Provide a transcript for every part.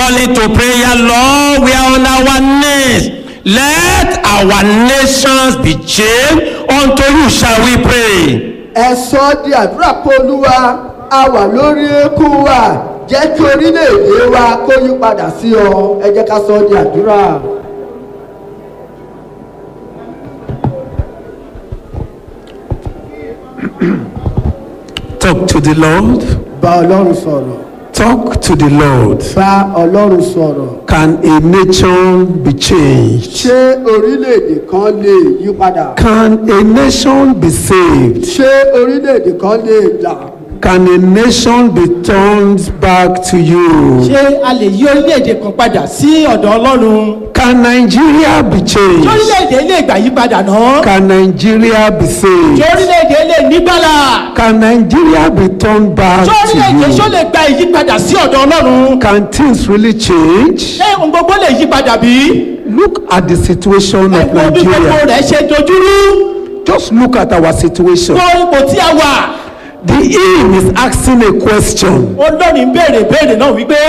calling to prayer, Lord, we are on our knees. Let our nations be changed. Unto you shall we pray. ẹ sọ ọ́ di àdúrà pé olúwa a wà lórí eékún wa jẹ́ kí orílẹ̀-èdè wa kó yí padà sí ọ ẹ jẹ́ ká sọ ọ́ di àdúrà. Talk to the Lord. bá ọlọ́run sọ̀rọ̀ Talk to the Lord. bá ọlọ́run sọ̀rọ̀ Can a nation be changed? ṣé orílẹ̀-èdè kan lè yí padà Can a nation be saved? ṣé orílẹ̀-èdè kan lè là Can a nation be turned back to you? ṣé a lè yí orílẹ̀-èdè kan padà sí ọ̀dọ̀ ọlọ́run Can Nigeria be ṣé changed? orílẹ̀-èdè lè gbà yí padà náà Can Nigeria be ṣé saved? orílẹ̀-èdè lè nígbàlà Can Nigeria be turned back ṣé orílẹ̀-èdè ṣó to you? lè gba ìyípadà sí ọ̀dọ̀ ọlọ́run Can things really change? ṣé ohun gbogbo lè yí padà bí Look at the situation of ẹ̀kọ́ bí gbogbo Nigeria. rẹ̀ ṣe dojúrú Just look at our situation. gbọ́ ipò tí a wà The hymn is asking a question. olórin ń béèrè béèrè náà wípé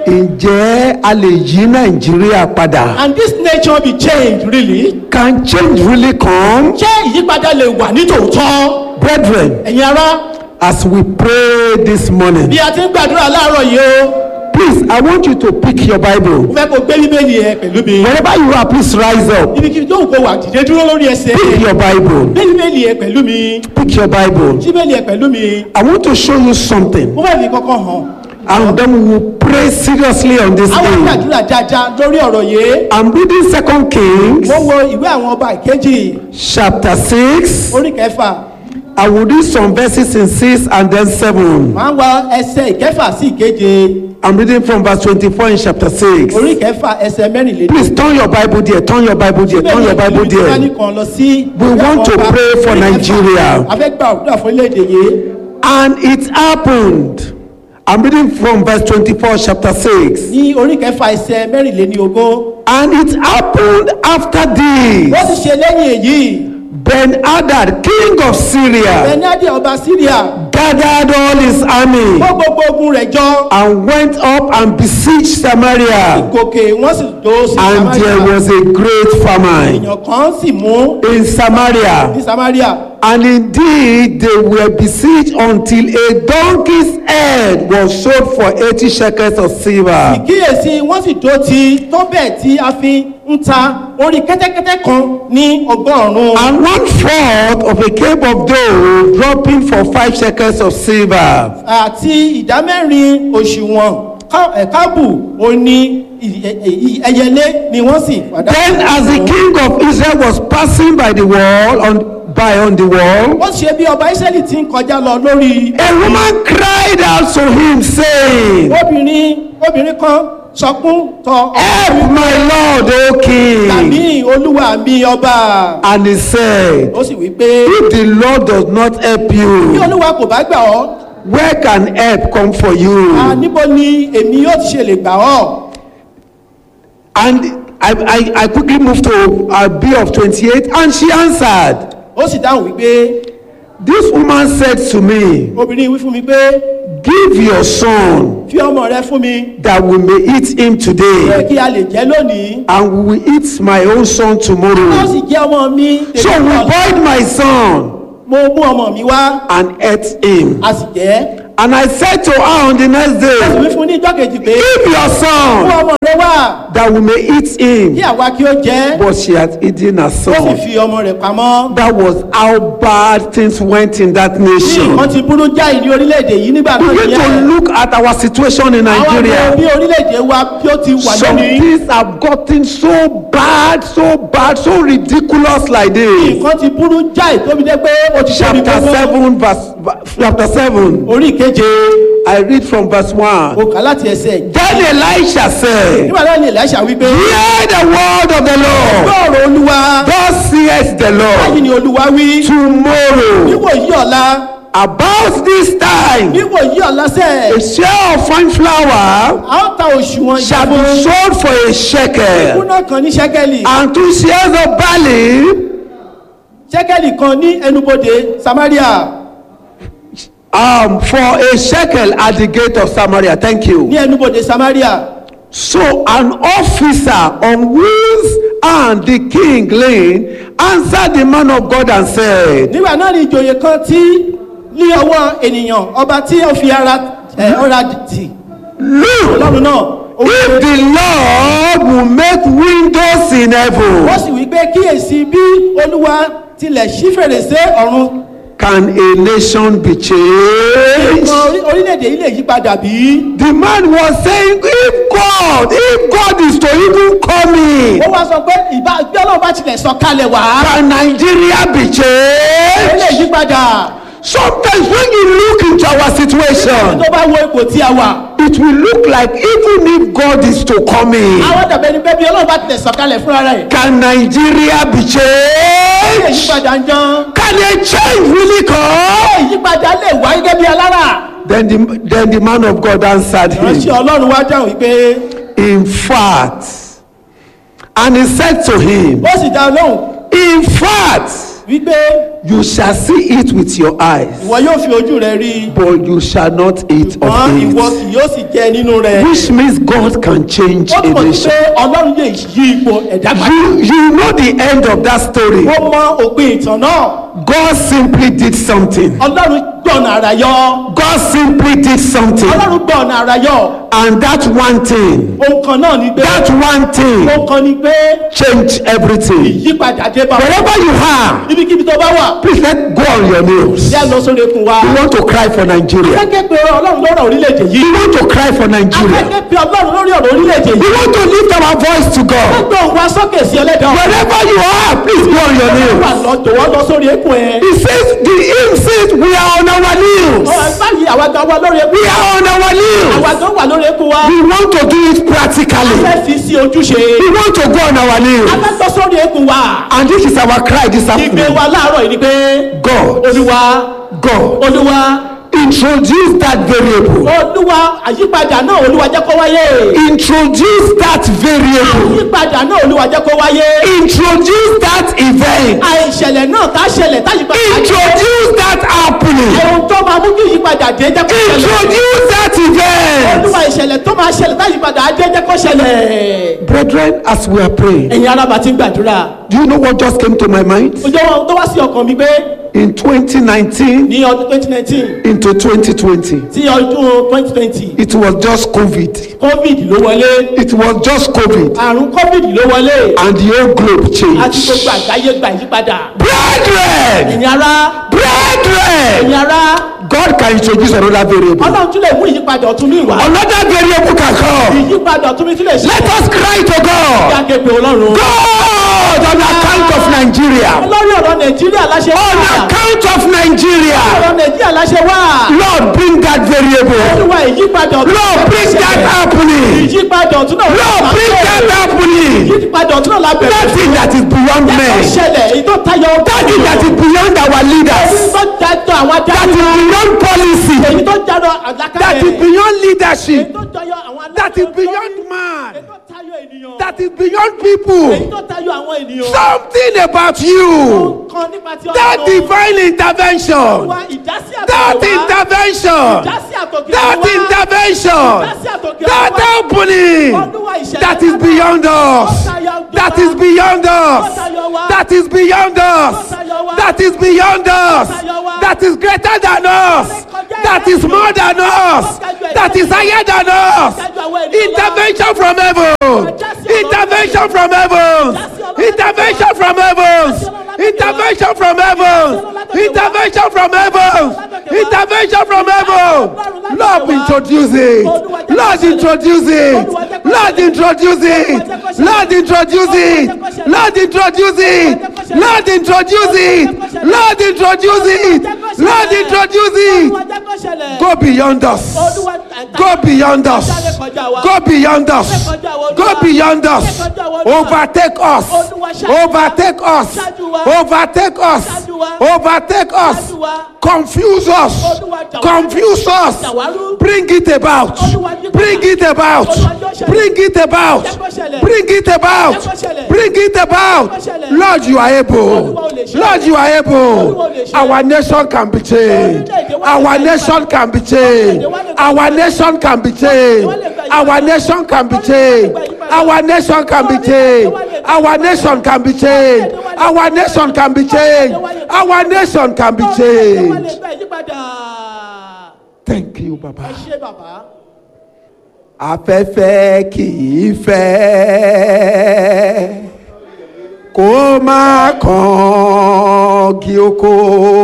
Ǹjẹ́ a lè yí Nàìjíríà padà? and this nation be changed really Can change really come? ṣé ìyípadà lè wà ní tòótọ́ Brethren, ẹ̀yin ará as we pray this morning, bí a ti ń gbàdúrà láàárọ̀ yìí o please, I want you to pick your mo Bible. fẹ́ kó gbé bíbélì ẹ pẹ̀lú mi Wherever you are, please rise up. ibikíbi tó ń kó wà dìde dúró lórí ẹsẹ̀ Pick your Bible. gbé bíbélì ẹ pẹ̀lú mi Pick your Bible. bíbélì ẹ pẹ̀lú mi I want to show you something. mo fẹ́ fi kọ́kọ́ hàn And then we will pray seriously on this àwọn hymn. gbàdúrà dáadáa lórí ọ̀rọ̀ yìí I'm reading Second Kings mo wo ìwé àwọn ọba ìkejì chapter 6. orí kẹfà I will read some verses in 6 and then 7. máa ń wá ẹsẹ̀ ìkẹfà sí ìkeje I'm reading from verse 24 in chapter 6. orí kẹfà ẹsẹ̀ mẹ́rìnlélógún. Please turn your Bible there, turn your Bible there, turn your Bible there. kan lọ sí. We want to pray for Nigeria. a fẹ́ gba òkúta fún orílẹ̀-èdè yìí. And it happened. I'm reading from verse 24, chapter 6. ní orí kẹfà ẹsẹ̀ mẹ́rìnléníogún. And it happened after wọ́n this. ti ṣe lẹ́yìn èyí. Ben Hadad, king of Syria, bẹ́nádì ọba síríà gathered all his army kó gbogbo ogun rẹ̀ jọ. and went up and besieged Samaria. gòkè wọ́n sì dó sí And there samaria. was a great famine èèyàn kan sì mú in Samaria. ní samaria. And indeed, they were besieged until a donkey's head was sold for 80 shekels of silver. ìkíyèsí wọ́n sì dó ti tó bẹ́ẹ̀ tí a fi ń ta orí kẹ́tẹ́kẹ́tẹ́ kan ní ọgọ́rùn-ún. And one fourth of a cake of dough dropping for five shekels of silver. àti ìdámẹ́rin òṣùwọ̀n ká- ẹ̀, kábù òní ẹyẹlé ni wọ́n sì Then, as the king of Israel was passing by the wall, on, by on the wall, ó ṣe bí ọba israẹli ti ń kọjá lọ lórí a woman cried out to him, saying, obìnrin obìnrin kan sọkún tọ Help my Lord, O king. tàbí olúwa mi ọba And he said, ó sì wí pé If the Lord does not help bí you, olúwa kò bá gbà ọ́ where can help come for à, you? níbo ni èmi yóò ti ṣe lè gbà ọ́ And I, I, I quickly moved to a B of 28, and she answered, ó sì dáhùn wípé This woman said to me, obìnrin wí fún mi pé Give your son fi ọmọ rẹ fún mi that we may eat him pé today, kí a lè jẹ lónìí and we will eat my own son ó tomorrow. sì jẹ ọmọ mi So tèmi we náà. boiled my son mo mú ọmọ mi wá and ate him. a sì jẹ And I said to her on the next ó sì day, wí fún ní ìjọ́ kejì pé Give your mú son ọmọ rẹ wá that we may eat kí him. àwa kí ó jẹ But she had eaten her ó sì son. fi ọmọ rẹ̀ pamọ́. That was how bad things went in that ní nation. nǹkan ti burú jáì ní orílẹ̀-èdè yìí nígbà náà Begin to yẹn look at our situation in àwọn ọmọ Nigeria. bí orílẹ̀-èdè wa bí ó ti wà Some lónìí things have gotten so bad, so bad, so ridiculous like this. nǹkan ti burú jáì tóbi dé pé ó ti ṣe Chapter gbogbo. 7, verse, chapter 7, orí ìkeje I read from verse 1. mo kà láti ẹsẹ̀ Then Elisha said, nígbà náà ni Èlíṣà wípé Hear the word of the Lord. gbọ́ọ̀rọ̀ olúwa Thus says the báyìí Lord, ni olúwa wí tomorrow, níwò yí ọ̀la about this time, níwò yí ọ̀la sẹ́ a share of fine flour a ó ta òṣùwọ̀n shall be ìyàbọ̀ sold for a shekel, kúnná kan ní ṣẹ́kẹ́lì and two shares of barley ṣẹ́kẹ́lì kan ní ẹnubodè Samaria um, for a shekel at the gate of Samaria. Thank ní you. ẹnubodè Samaria So an officer on whose hand the king leaned answered the man of God and said, nígbà náà ni ìjòyè kan tí ní ọwọ́ ènìyàn ọba tí ó fi ara ẹ̀ ọ̀rá tì Look, ọlọ́run náà ó wí if pé- the Lord will make windows in heaven, ó sì wí pé kíyèsí bí olúwa tilẹ̀ ṣí fèrèsé ọ̀run can a nation be changed? kan orí- orílẹ̀-èdè yìí lè yí padà bí. The man was saying, if God, if God is to even come in, ó wá sọ pé ìbá bí ọlọ́run bá tilẹ̀ sọ kalẹ̀ wá can Nigeria be ó lè changed? yí padà Sometimes when you look into our situation, tó bá wo ipò tí a wà it will look like even if God is to come in, àwọn dàbẹ̀ ni pé bí ọlọ́run bá tilẹ̀ sọ kalẹ̀ fúnra rẹ̀ can Nigeria be ó lè yí changed? padà ń jan Can a change really come? ìyípadà lè wá gẹ́gẹ́ bí alára Then the, then the man of God answered ìránṣẹ́ him, ọlọ́run wá dáhùn wípé In fact, and he said to him, ó sì dá lóhùn In fact, wípé you shall see it with your eyes, ìwọ yóò fi ojú rẹ rí i but you shall not eat ṣùgbọ́n of ìwọ it. kì yóò sì jẹ nínú rẹ̀ Which means God can change ó a túmọ̀ sí nation. pé ọlọ́run lè yí ipò ẹ̀dá padà You, you know the end of that story. ó mọ òpin ìtàn náà God simply did something. ọlọ́run gbọ̀nà àrà yọ God simply did something. ọlọ́run gbọ̀nà àrà yọ And that one thing, ohun kan náà ni pé that one thing ohun kan ni pé changed everything. ìyípadà dé bá Wherever you are, ibikíbi tó bá wà please let go on your knees. yá lọ sórí ekun wa You want to cry for Nigeria. akẹ́kẹ́ pé ọlọ́run lórí orílẹ̀-èdè yìí You want to cry for Nigeria. akẹ́kẹ́ pé ọlọ́run lórí ọ̀rọ̀ orílẹ̀-èdè We yìí want to lift our voice to God. gbogbo òun wa sókè sí ẹlẹ́dàá Wherever you are, please go on your wà knees. lọ jọ̀wọ́ lọ sórí ekun ẹ̀ He says, the hymn says, we are on our knees. ọ̀rọ̀ báyìí àwa gan wà lórí ekun We are on our àwa knees. gan wà lórí ekun wa We want to do it a practically. fẹ́ fi sí ojúṣe We want to go on our a knees. fẹ́ lọ sórí ekun wa And this is our cry this ìgbé afternoon. wa láàárọ̀ yìí ni pé God, olúwa God, olúwa introduce that variable. olúwa àyípadà náà olúwa jẹ́ kó wáyé Introduce that variable. àyípadà náà olúwa jẹ́ kó wáyé Introduce that event. àìṣẹ̀lẹ̀ náà tá ṣẹlẹ̀ táyípadà Introduce that happening. ohun tó máa mú kí ìyípadà dé jẹ́ kó ṣẹlẹ̀ Introduce that event. olúwa ìṣẹ̀lẹ̀ tó máa ṣẹlẹ̀ táyípadà dé jẹ́ kó ṣẹlẹ̀ Brethren, as we are praying, ẹ̀yin arábà ti ń gbàdúrà do you know what just came to my mind? ojú ohun tó wá sí ọkàn mi pé In 2019 ní ọdún twenty nineteen into 2020, sí ọdún twenty twenty it was just COVID. covid ló wọlé It was just COVID. àrùn covid ló wọlé And the whole globe àti changed. gbogbo àgbáyé gba ìyípadà Brethren, ẹ̀yin ará brethren, ẹ̀yin ará God can introduce another variable. ọlọ́run tún lè mú ìyípadà ọ̀tún mi wá Another variable can come. ìyípadà ọ̀tún mi tún lè ṣe Let us cry to God. jáde pé ọlọ́run God, on account of Nigeria. lórí ọ̀rọ̀ nàìjíríà láṣẹ wá On account of Nigeria. ọ̀rọ̀ nàìjíríà láṣẹ wá Lord, bring that variable. olúwa ìyípadà ọ̀tún Lord, bring that happening. ìyípadà ọ̀tún náà Lord, bring that happening. ìyípadà ọ̀tún náà lábẹ́ Nothing that is beyond tó men. ṣẹlẹ̀ èyí tó tayọ Nothing that is beyond our èyí leaders. tó jadọ àwọn That adarí is wa beyond policy. èyí tó jadọ That àlákàlẹ̀ is beyond èyí leadership. tó jayọ àwọn alákàlẹ̀ That is beyond man. èyí tó tayọ ènìyàn That is beyond èyí people. tó tayọ àwọn ènìyàn Something about you. kan nípa ti That Ọlọ́run. divine intervention. wa ìdásí That àtòkè wá intervention. ìdásí àtòkè That wá intervention. ìdásí àtòkè That wá opening. Olúwa ìṣẹ̀lẹ̀ That is beyond us. That is beyond us. That is beyond us. That is beyond us. That is greater than us. That is more than us. That is higher than us. Intervention from heaven. Intervention from heaven. Intervention from heaven. Intervention from heaven. Intervention from heaven. Intervention from heaven. Lord, introduce it. Lord, introduce it. Lord, introduce it. Lord, introduce it. Lord, introduce it. Lord, introduce it. Lord, introduce it. Lord, introduce it. Go beyond us. Go beyond us. Go beyond us. Go beyond us. Overtake us. Overtake us. Overtake us. Overtake us. Confuse us. Confuse us. Bring it about. Bring it about. Bring it about. Bring it about. Bring it about. Lord, you are able. Lord, you are able. Our nation can be changed. Our nation can be changed. Our nation can be changed. Our nation can be changed. Our nation can be changed. Our nation can be changed. Our nation can be changed. Our nation can be changed. Thank you, Baba. ṣé bàbá afẹ́fẹ́ kì í fẹ́ kó má kàn kí oko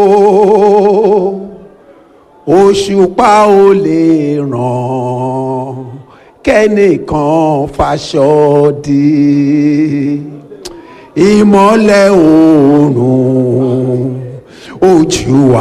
òṣùpá ò lè ràn kẹ́nìkan faṣọ di ìmọ́lẹ̀ oòrùn ojú wa.